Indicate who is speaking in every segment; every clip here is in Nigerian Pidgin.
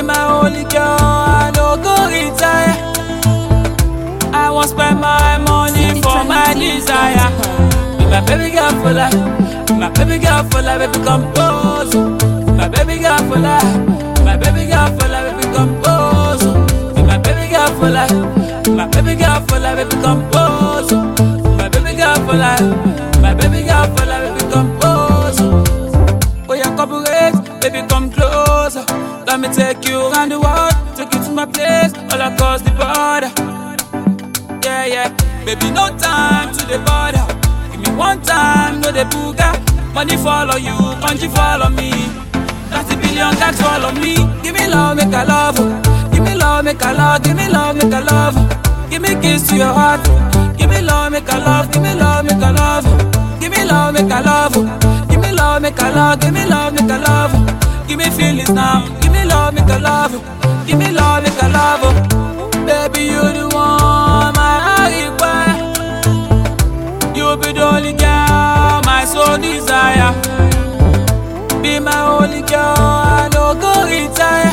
Speaker 1: my only girl, I no go retire. I won't spend my money for my desire. Be my baby girl for life, Be my baby girl for life, baby compose. Be my baby girl for life, Be my baby girl for life, baby compose. Be my baby girl for life, Be my baby girl for life, baby compose. Be my baby girl for life, my baby girl for life, baby compose. Oh yeah, cooperate, baby come closer. Let me take you around the world, take you to my place, all across the border. Yeah, yeah, baby, no time to the border. Give me one time, no the booga. Money follow you, country follow me. 30 billion tax follow me. Give me love, make a love. Give me love, make a love. Give me love, make a love. Give me kiss to your heart. Give me love, make a love. Give me love, make a love. Give me love, make a love. Give me love, make a love. Give me love, make a love. Give me feelings now. Give me love, make a love. Give me love, make a love. Baby, you the one my heart require. You be the only girl my soul desire. Be my only girl, I no go retire.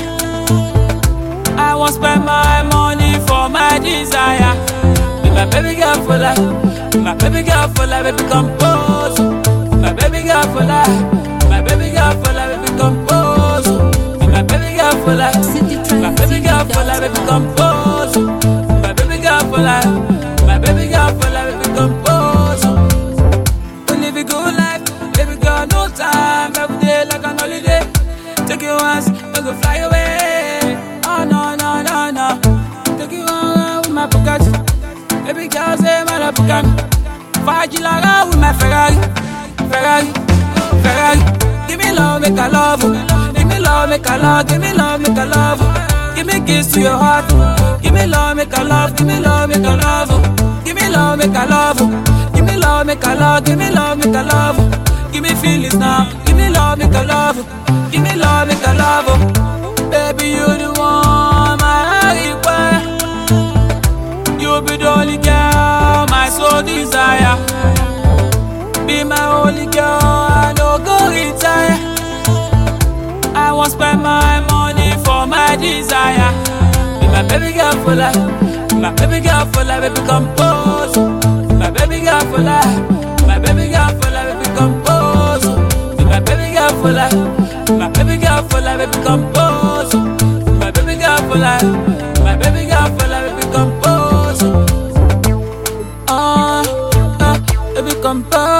Speaker 1: I won't spend my money for my desire. Be my baby girl for life. Be my baby girl for life, baby compose. Be my baby girl for life. Be my baby girl for life, baby compose. Be my baby girl for life. Be my baby girl for life, baby compose. Be my baby girl for life. Be my baby girl for life, baby compose. We live a good life, baby girl, no time. Every day like an holiday. Take you once, we go fly away. Oh no no no no. Take you on with my Bugatti. Baby girl say my Bugatti. Fajilara with my Ferrari, Ferrari, Ferrari. Give me love, make a love. Give me love, make a love. Give me love, make a love. Give me kiss to your heart. Give me love, make a love. Give me love, make a love. Give me love, make a love. Give me love, make a love. Give me love, make a love. Give me feelings now. Give me love, make a love. Give me love, make a love. Baby, you the one my heart require. You be the only girl my soul desire. Be my only girl, I no go retire. I won't spend my money for my desire. Be my baby girl for life. Be my baby girl for life, baby compose. Be my baby girl for life. Be my baby girl for life, baby compose. Be my baby girl for life. Be my baby girl for life, baby compose. Be my baby girl for life. Be my baby girl for life, baby compose. Ah, ah, baby compose.